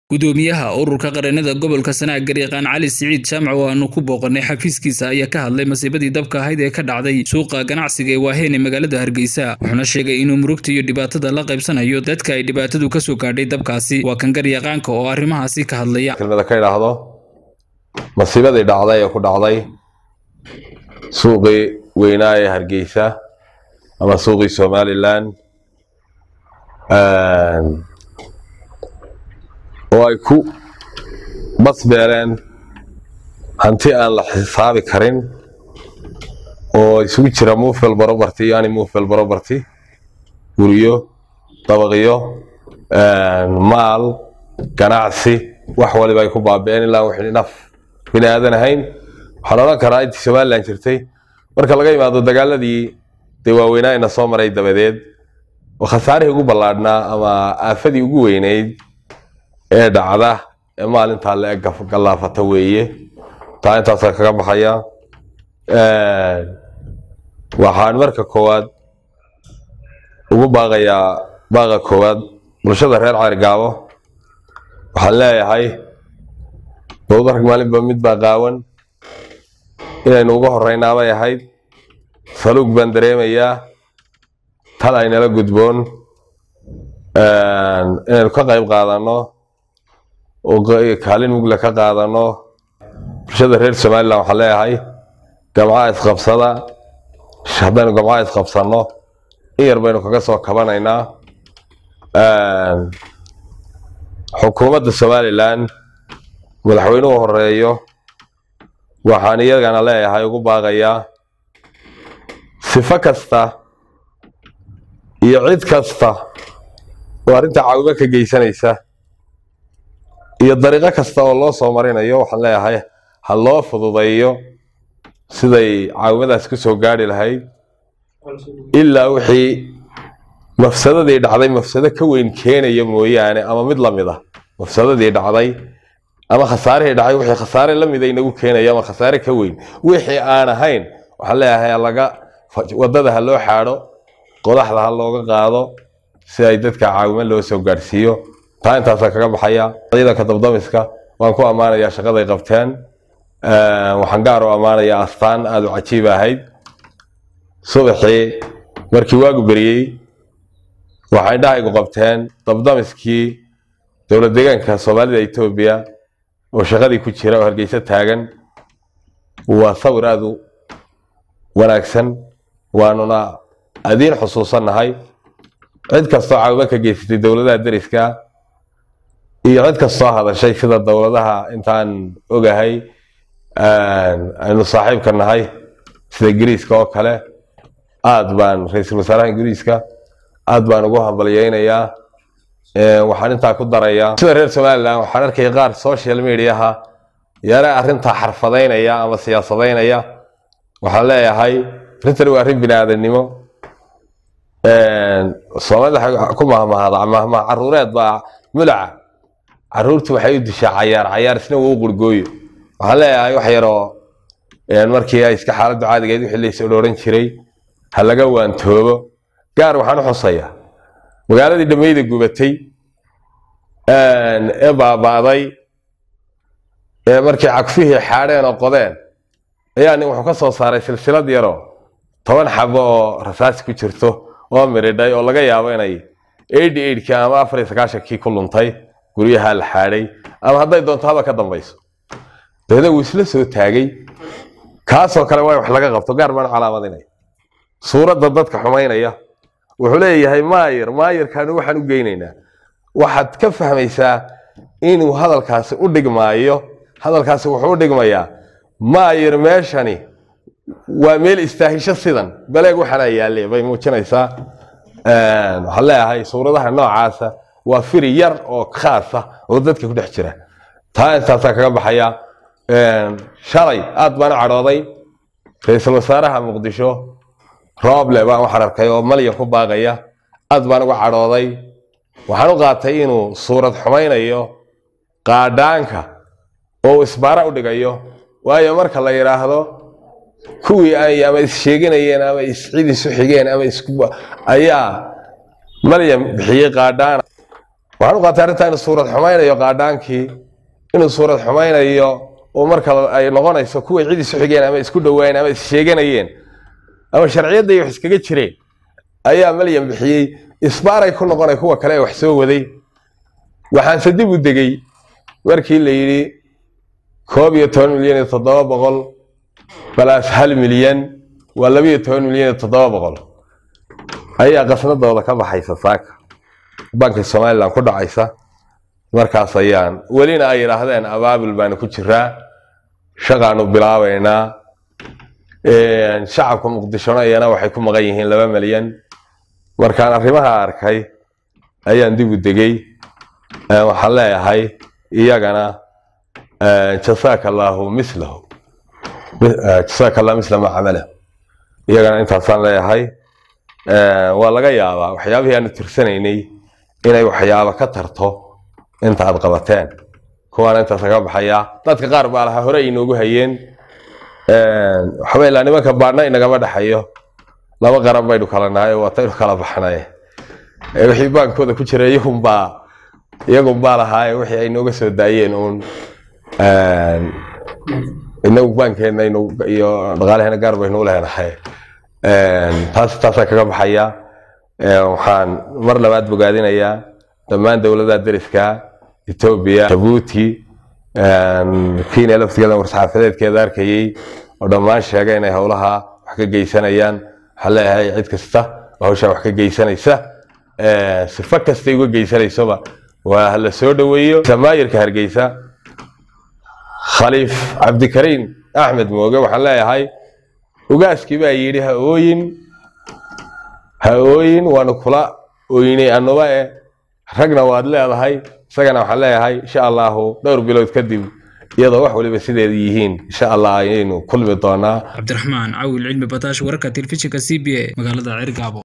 gudoomiyaha ururka qareennada gobolka sanaag garyaqaan cali siciid jaamac oo aanu ku booqanay xafiiskiisa ayaa ka hadlay masiibadii dabka ahayd ee ka dhacday suuqa ganacsiga ee waaheen ee magaalada hargeysa wuxuuna sheegay inuu murugta iyo dhibaatada la qaybsanayo dadka ay dhibaatadu ka soo gaadhay dabkaasi waa kan garyaqaanka oo arrimahaasi ka hadlaya kelmada ka idhaahdo masiibadii dhacday ee ku dhacday suuqii weynaa ee hargeysa ama suuqii somalilan oo ay ku basbeeleen hanti aan la xisaabi karin oo isugu jira mufel barobarty iyo ani mufel barobarty guryo dabaqyo maal ganacsi wax waliba ay ku baabi'een ilaa wixii naf bini aadan ahayn waxaan odhan karaa intii somalilan jirtay marka laga yimaado dagaaladii dee waaweynaa ina soo maray dabadeed oo khasaarihii ugu ballaadhnaa ama aafadii ugu weyneyd ee dhacda ee maalintaa la eg gallaafata weeye taa intaasa kaga baxaya waxaan marka koowaad ugu baaqayaa baaqa koowaad bulshada reer caargaabo waxaan leeyahay dowdarka maalinba mid baa qaawan inaynu uga horeynaabay ahayd saluug baan dareemayaa tal aynala gudboon inaynu ka qayb qaadano oo kaalin mugle ka qaadano bulshada reer somalilan waxaan leeyahay gamcaha isqabsada haddaynu gamcaha isqabsanno in yar baynu kaga soo kabanaynaa xukuumadda somalilan madaxweynuhu horeeyo waxaan iyagana leeyahay ugu baaqayaa sifo kasta iyo cid kasta oo arrinta caawimo ka geysanaysa iyo dariiqo kasta oo loo soo marinayo waxaan leeyahay ha loo fududeeyo siday caawimadaas ku soo gaari lahayd ilaa wixii mafsadadii dhacday mafsado ka weyn keenaya mooyaane ama mid lamid ah mafsadadii dhacday ama khasaarihii dhacay wixii khasaare lamida inagu keenaya ama khasaare ka weyn wixii aan ahayn waxaan leeyahay laga wadada ha loo xaadho qodaxda ha looga qaado si ay dadka caawimo loo soo gaadhsiiyo taa intaasa kaga baxaya ciidanka dabdamiska waan ku ammaanayaa shaqaday qabteen waxaan gaar u ammaanayaa astaan aada u cajiib ahayd subaxii markii waagu beriyey waxay dhahaygu qabteen dabdamiskii dowlad deegaanka soomaalida etoobiya oo shaqadii ku jira oo hargeysa taagan waa sawir aada u wanaagsan waanuna adiin xusuusannahay cid kastoo caawimo ka geysatay dowladaha deriska iyo cid kastoo hadashay sida dowladaha intaan ogahay aynu saaxiibka nahay sida ingiriiska oo kale aad baan ra-iisul wasaaraha ingiriiska aad baan ugu hambalyeynayaa waxaan intaa ku darayaa sida reer somalilan waxaan arkaya qaar social mediaha yare arrintaa xarfadeynaya ama siyaasadeynaya waxaan leeyahay arrintani waa arrin bini aadannimo soomaalida ku mahmahada mahmah caruureed baa mulaca caruurtu waxay u dishaa cayaar cayaar isna waa u qurgooyo waxaan leeyahay wax yaroo markii ay iska xaaladdu caadigeed wixii lays odhooran jiray ha laga waantoobo gaar waxaan u xusayaa magaaladii dhammayda gubatay ee baaba'day ee markii cagfihii xaadheen oo qodeen ayaa nin wuxuu ka soo saaray silsilad yaroo toban xabo oo rasaasi ku jirto oo miridhay oo laga yaabo inay eighty eightkii ama afar iyo sagaashankii ku luntay guryaha la xaadhay ama hadday doonto haba ka dambayso dabeedna wuu isla soo taagay kaasoo kale waa wax laga qabto gaar baan calaamadinaya suuradda dadka xumaynaya wuxuu leeyahay maayir maayirkaanu waxaan u geynaynaa waxaad ka fahmaysaa inuu hadalkaasi u dhigmaayo hadalkaasi wuxuu u dhigmayaa maayir meeshani waa meel istaahisho sidan baleeg waxaana yaalle bay muujinaysaa waxaan leeyahay suuradaha noocaasa waa firi yar oo khaasa oo dadka ku dhex jira taa intaasaa kaga baxaya shalay aad baan u cadhooday ra-iisul wasaaraha muqdisho rooble baan waxaan arkay oo malyan ku baaqaya aad baan uga cadhooday waxaan u qaatay inuu suurad xumaynayo qaadhaanka oo isbaara u dhigayo waayo marka la yidhaahdo kuwii ay ama issheeganayeen ama iscid isu xigeen ama isku ayaa maryam bixiyey qaadhaan waxaan u qaatay arrintaa inuu suurad xumaynayo qaadhaankii inuu suurad xumaynayo oo marka ay noqonayso kuway cid isu xigeen ama isku dhowaan ama issheeganayeen ama sharciyadday wax iskaga jireen ayaa malyan bixiyey isbaaray ku noqonay kuwa kale ee wax soo waday waxaanse dib u degey markii la yidhi koob iyo toban milyan iyo toddoba boqol balaas hal milyan waa labiyo toban milyan iyo toddoba boqol ayaa qasnadooda ka baxaysa saaka banka somalilan ku dhacaysa markaas ayaan welina ay yidhaahdeen abaabul baanu ku jiraa shaqaanu bilaabaynaa shacabka muqdishona iyana waxay ku maqan yihiin laba milyan markaan arrimaha arkay ayaan dib u degey waxaan leeyahay iyagana jasaaka allaahu mislahu jasaaka allah misla ma camalah iyagana intaasaan leeyahay waa laga yaabaa waxyaabihii aanu tirsanaynay inay waxyaabo ka tarto inta aad qabateen kuwaana intaas kaga baxayaa dadka qaar baa lahaa hore inoogu hayeen waxba ilaa nimanka baadhna inagama dhexayo laba qaran baynu kala nahay oo waataynu kala baxnay wixii baankooda ku jira iyagunbaa iyagunbaa lahaa wixii ay nooga soo daayeen uun inagu baankeena iyo dhaqaalaheena gaar baynu u leenahay taas taasaa kaga baxaya waxaan mar labaad bogaadinayaa dhammaan dowladaha deriska etoobiya jabuuti kenya laftigeeda war-saxaafadeedkeeda arkayey oo dhammaan sheegay inay howlaha wax ka geysanayaan waxaan leeyahay cid kasta oo hawshaa wax ka geysanaysa sifo kastay uga geysanaysoba waa hala soo dhoweeyo samaayirka hargeysa khaliif cabdikariim axmed mooge waxaan leeyahay ugaaskii baa yidhi ha ooyin ha ooyin waanu kula ooynay anuba e ragna waad leedahay isagana waxaan leeyahay insha allahu dhowr bilood kadib iyadoo wax waliba sideeda yihiin insha allah ayaynu kulmi doonaa cabdiraxmaan cawil cilmi bataash wararka telefishinka c b a magaalada cergaabo